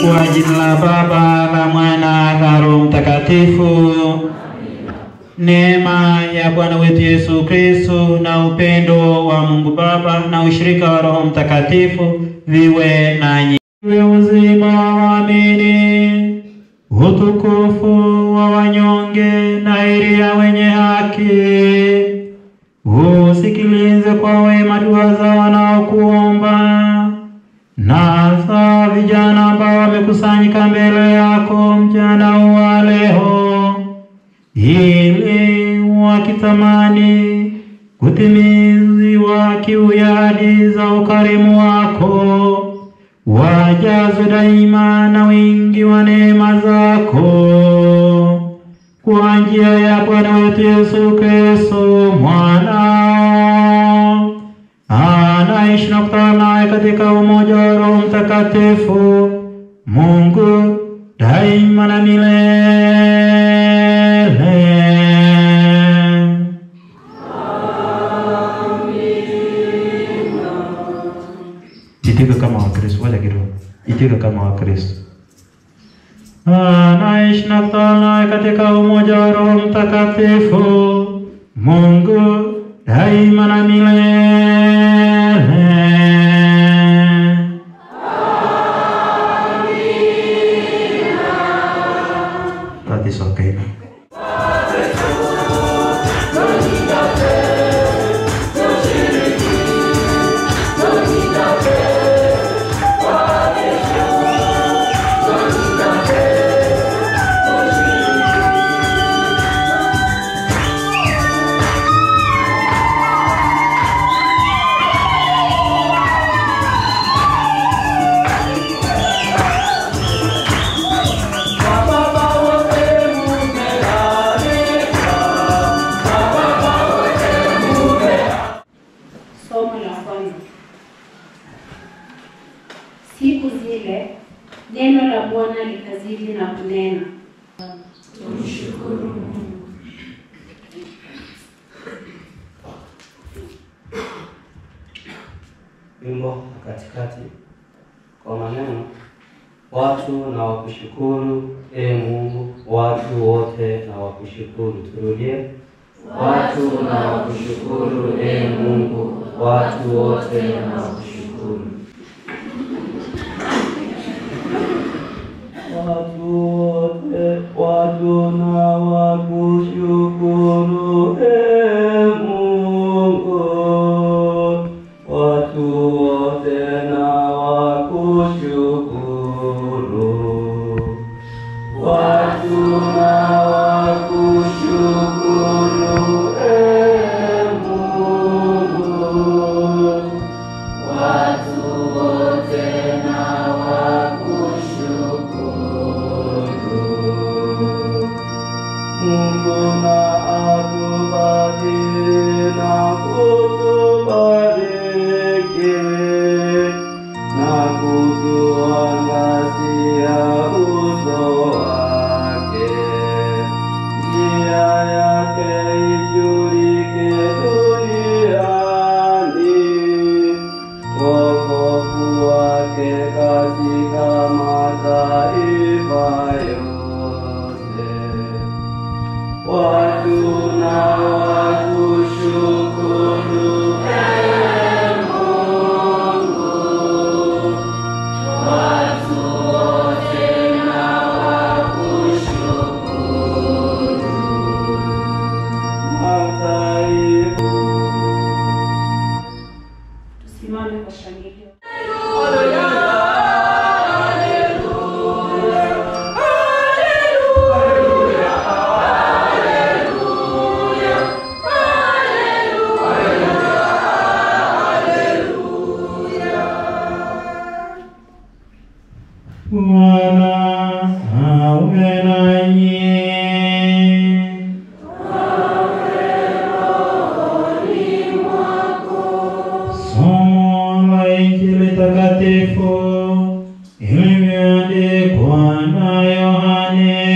Kwa jina la Baba la Mwana na Roho Mtakatifu. Neema ya Bwana wetu Yesu Kristo na upendo wa Mungu Baba na ushirika wa Roho Mtakatifu viwe nanyi. Iwe uzima wa waamini, utukufu wa wanyonge na heri ya wenye haki. Usikilize kwa wema dua za wanaokuomba na za vijana ambao wamekusanyika mbele yako mchana wa leo, ili wakitamani kutimiziwa kiu ya ahadi za ukarimu wako, wajazwe daima na wingi wa neema zako kwa njia ya Bwana wetu Yesu Kristo mwanao anaishi na kutawala naye katika umoja wa Roho Mtakatifu, Mungu daima na milele. Itika kama Wakristo, wacha kidogo. Itika kama Wakristo. Anaishi na kutawala naye katika umoja wa Roho Mtakatifu, Mungu daima na milele. That is okay. Somo la kwanza. Siku zile neno la Bwana likazidi na kunena. wimbo katikati kwa maneno watu na wakushukuru e Mungu, watu wote na wakushukuru. Turudie, watu na wakushukuru e Mungu, watu wote na wakushukuru. Watu wote, watu na wakushukuru e Mungu, watu wote na wakushukuru, watu na wakushukuru e Mungu, watu wote na wakushukuru. Mungu na atubariki na kutubariki na kutuangazia uso wake, njia yake ijulike duniani, wokovu wake katika mataifa yote. Watu na wakushukuru e Mungu, watu wote na wakushukuru mataifa Tusimame kwa shangilio. Bwana awe nanyi. Somo la Injili takatifu ilivyoandikwa na Yohane.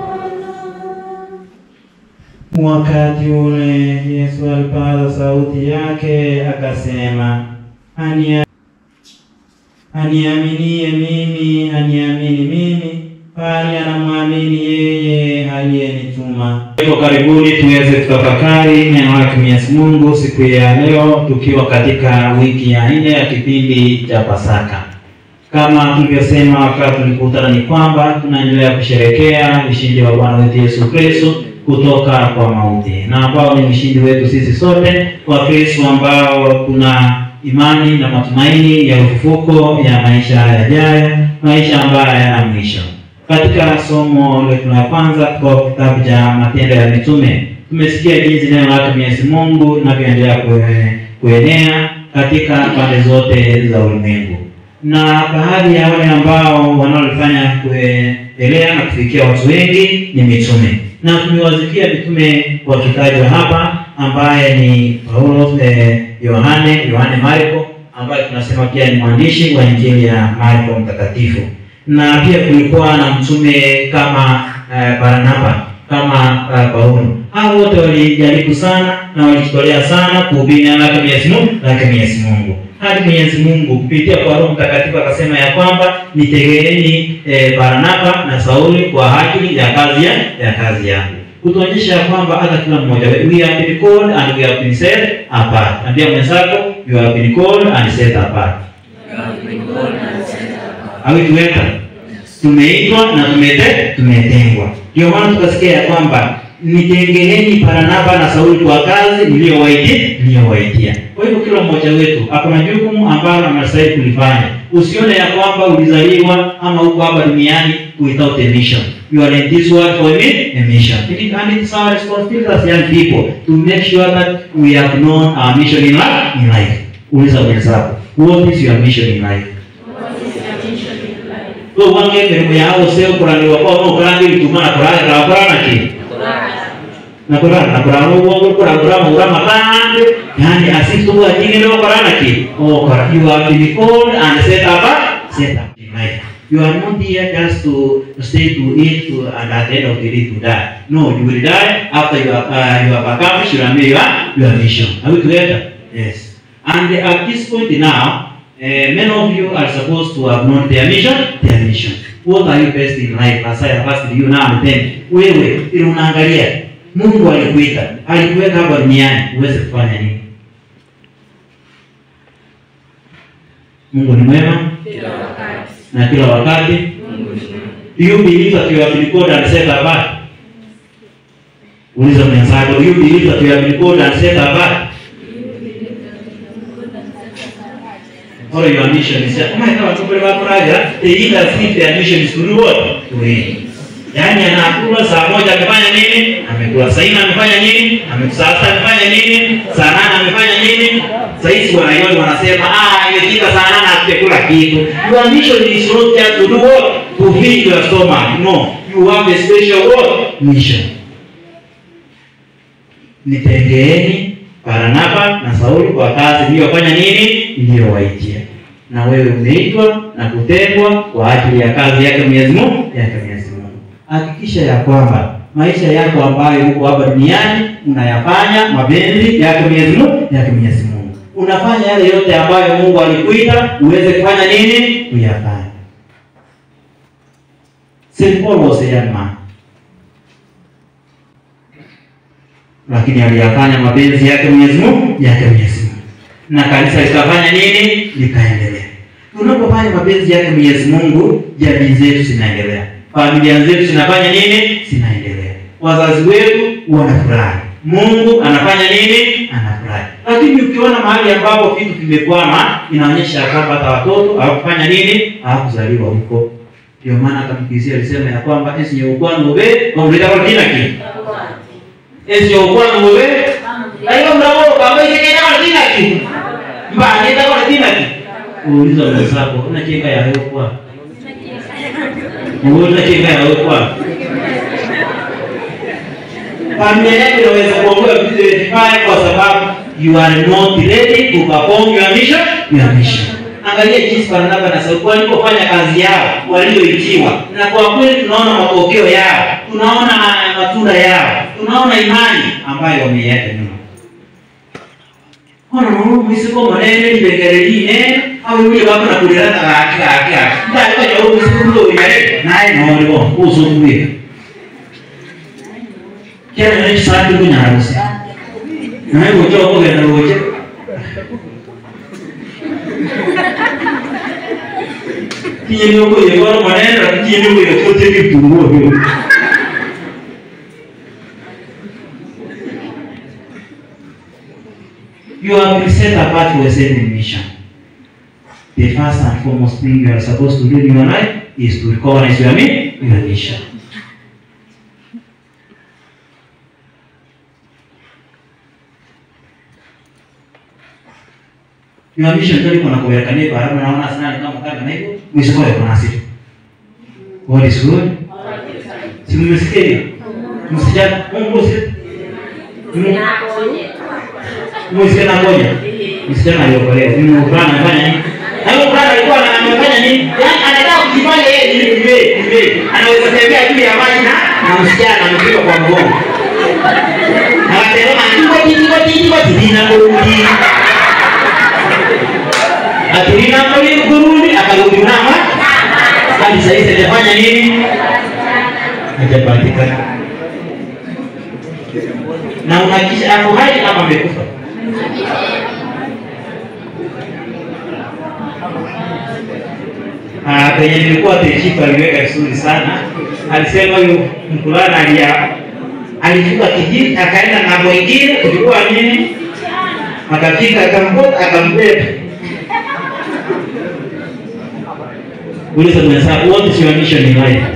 Wakati ule Yesu alipaza sauti yake akasema, Ania aniaminie mimi aniamini mimi, bali anamwamini yeye aliyenituma. Hivyo karibuni tuweze kutafakari neno lake Mwenyezi Mungu siku ya leo, tukiwa katika wiki ya nne ya kipindi cha Pasaka. Kama tulivyosema wakati tulikutana, ni kwamba tunaendelea kusherekea ushindi wa Bwana wetu Yesu Kristo kutoka kwa mauti, na ambao ni ushindi wetu sisi sote wa Kristo ambao tuna imani na matumaini ya ufufuko ya maisha yajayo, maisha ambayo hayana mwisho. Katika somo letu la kwanza kwa kitabu cha Matendo ya Mitume, tumesikia jinsi neno lake Mwenyezi Mungu linavyoendelea kue- kuenea katika pande zote za ulimwengu, na baadhi ya wale ambao wanaolifanya kuendelea na kufikia watu wengi ni mitume, na tumewazikia mitume wakitajwa hapa ambaye ni Paulo eh, Yohane Yohane Marko ambaye tunasema pia ni mwandishi wa Injili ya Marko mtakatifu, na pia kulikuwa na mtume kama eh, Barnaba kama eh, Paulo. Hao wote walijaribu sana na walijitolea sana kuhubiri neno lake Mwenyezi Mungu lake Mwenyezi Mungu hadi Mwenyezi Mungu kupitia kwa Roho Mtakatifu akasema ya kwamba nitegeeni eh, Barnaba na Sauli kwa ajili ya kazi ya, ya kazi yangu kutuonyesha ya kwamba hata kila mmoja wetu we have been called and we have been set apart. Ambia mwenzako you have been called and set apart. Hawituweka tumeitwa na tumete tumetengwa. Ndio maana tukasikia ya kwamba nitengeneni Barnaba na Sauli kwa kazi niliyowaitia niliyowaitia. Kwa hivyo kila mmoja wetu akona jukumu ambalo anastahili kulifanya. Usione ya kwamba ulizaliwa ama uko hapa duniani without a mission. You are in this world for me, a mission. It is, and it's our responsibility as young people to make sure that we have known our mission in life. In life. Uliza mwenzako, what is your mission in life? Wewe wange elimu yao sio kuraniwa kwa mo kurani bitumana kurani na kurana ki na kurana na kurana uongo kurana kurana urama kande yani asifu wa jini leo kurana ki oh kurana you have been called and set up set up in life you are not here just to stay to eat to, and at the end of the day to die no you will die after you have uh, you have accomplished your your your mission are we together yes and at this point now Uh, many of you are supposed to have known their mission, their mission. What are you best in life? As I have asked you now and then. Wewe ili unaangalia Mungu alikuita, alikuweka hapa duniani uweze kufanya nini? Mungu ni mwema na kila wakati. Do you believe that you have been called and set apart? Uliza mwenzako, do you believe that you have been called and set apart? or your mission is kama ikawa tukule wakuraja the leader think their mission is to do what to win yaani anakula saa moja amefanya nini amekula saa nne amefanya nini amekusa sasa amefanya nini saa nane amefanya nini saa hizi wanaioni wanasema ah imefika saa nane hatujakula kitu your mission is not just to do what to feed your stomach no you have a special what mission nitengeeni Barnaba na Sauli kwa kazi iliyofanya nini? Iliyowaitia. Na wewe umeitwa na kutengwa kwa ajili ya kazi yake Mwenyezi Mungu, yake Mwenyezi Mungu. Hakikisha ya kwamba maisha yako ambayo uko hapa duniani unayafanya mapenzi yake Mwenyezi Mungu, yake Mwenyezi Mungu. Unafanya yale yote ambayo Mungu alikuita uweze kufanya nini? Uyafanye. St. Paul was a young man. lakini aliyafanya mapenzi yake Mwenyezi Mungu yake Mwenyezi Mungu, na kanisa likafanya nini? Likaendelea. Tunapofanya mapenzi yake Mwenyezi Mungu, jamii zetu zinaendelea, familia zetu zinafanya nini? Zinaendelea, wazazi wetu wanafurahi, Mungu anafanya nini? Anafurahi. Lakini ukiona mahali ambapo vitu vimekwama, inaonyesha kwamba hata watoto hawakufanya nini? Hawakuzaliwa huko. Ndio maana hata Mkristo alisema ya kwamba esi nyeukwangu be wauleta kwa kila kitu esi okwangu be ayo mrabo kama ikenya kwa kila kitu mbani ita kwa kila kitu uuliza mwenzako unacheka ya hayo kwa unacheka ya hayo kwa familia yako inaweza kuongoza vitu vibaya kwa sababu you are not ready to perform your mission your mission angalia jinsi Barnaba na Sauli walipofanya kazi yao walioitiwa, na kwa kweli tunaona matokeo yao, tunaona matunda yao, tunaona imani ambayo wameiacha nyuma. kono no mwisiko monene libekererine awuye bako nakulira gaki gaki gaki ndali kanya mwisiko ndo yare naye nori bo uzukuye kera ne sati kunyarusi naye ujo ko gena ujo kiye ni ko ye baro monene ra kiye ni ko ye ko te ki tungo yo You have been set apart for a certain mission. The first and foremost thing you are supposed to do in your life is to recognize your me- your mission. Your mission ndio iko na kuwekania kwa haraka naona sana ni kama kama hivyo mwisho kwa kuna sifa. God is good. Si mmesikia hiyo? Msijana, Mungu si Mwisika na ngoja. Msichana aliokolewa. Mimi mvulana anafanya nini? Na huyo mvulana alikuwa ana- anafanya nini? Yaani anataka kujifanya yeye ni mbe, mbe. Anaweza tembea juu ya maji na na msichana amepigwa kwa mgongo. Akasema ndiko ndiko ndiko ndina kurudi. Aturina kurudi kurudi akarudi nama. Hadi sasa hivi hajafanya nini? Hajapatikana. Na unahakikisha ako hai ama amekufa? Ah, penye nilikuwa Techifu aliweka vizuri sana. Alisema huyu mkulana alia alivuka kijiji akaenda ng'ambo ingine, kulikuwa nini, akafika akamkuta akambeba. Uliza mwenzako, what is your mission in life?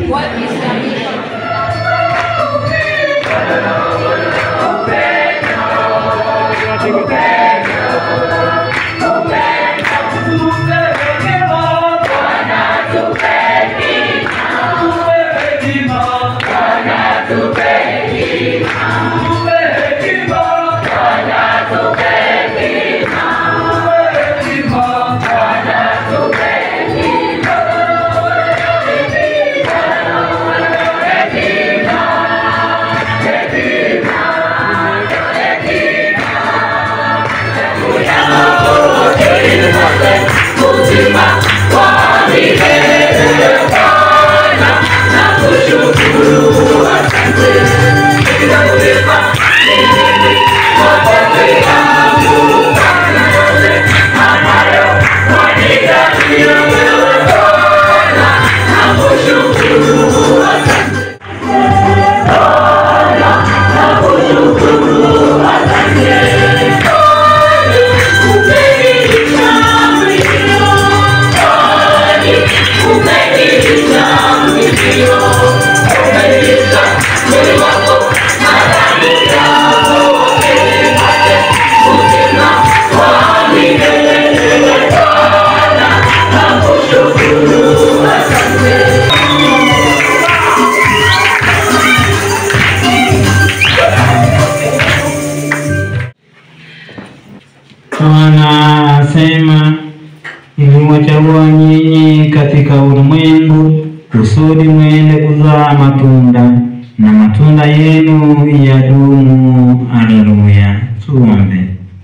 Anasema niliwachagua nyinyi katika ulimwengu kusudi mwende kuzaa matunda na matunda yenu yadumu. Haleluya, tuombe.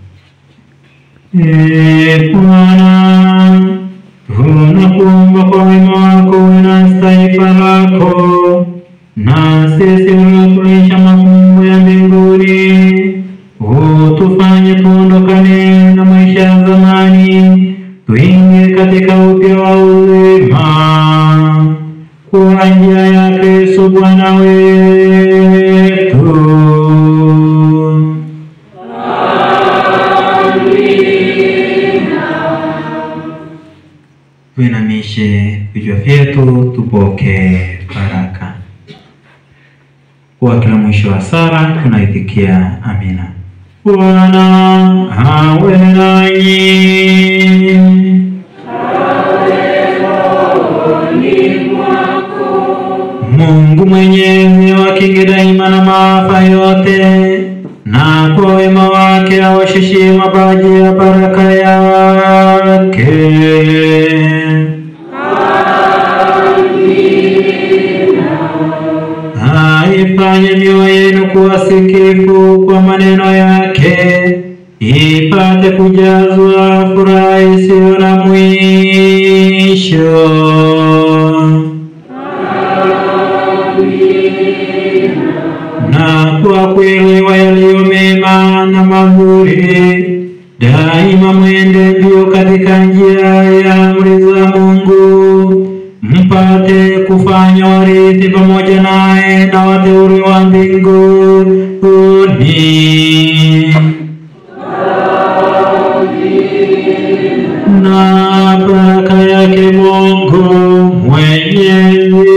Ee Bwana, tunakuomba kwa wema wako na taifa lako, na sisi uliotulisha mafumbo ya mbinguni, utufanye tuondokane na maisha ya zamani, tuingie katika upya wa uzima kwa njia ya Kristo Bwana wetu. Tuinamishe vichwa vyetu tupokee baraka. Kwa kila mwisho wa sala tunaitikia amina. Bwana awe nanyi. Mungu Mwenyezi awakinge daima na maafa yote, na kwa wema wake awashushie mapaji ya baraka yake. Aifanye mioyo yenu kuwa sikifu kwa maneno yake, ipate kuja kujazwa furaha isiyo na mwisho. na kwa kuelewa yaliyo mema na mazuri, daima mwende mbio katika njia ya amri za Mungu, mpate kufanya warithi pamoja naye na wateule wa mbinguni. na baraka yake Mungu Mwenyezi,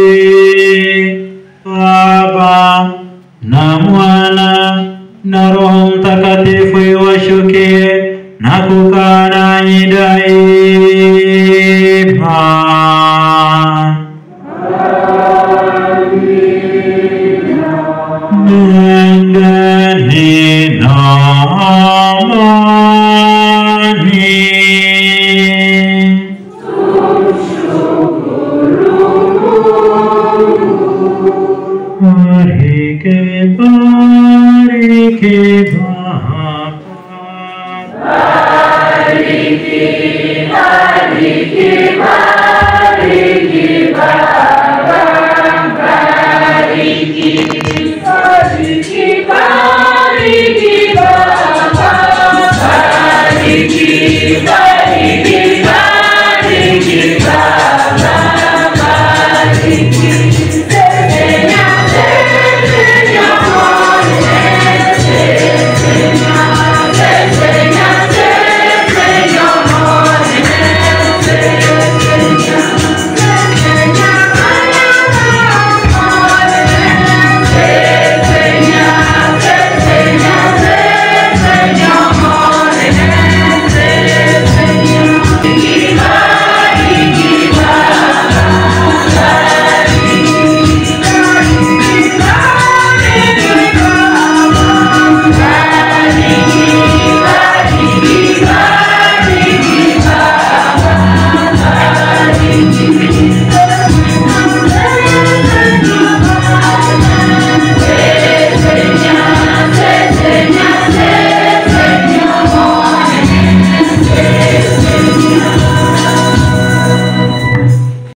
Baba na Mwana na Roho Mtakatifu iwashukie na kukaa nanyi daima. Nendeni na amani. Bariki, bariki Baba. Bariki, bariki, bariki.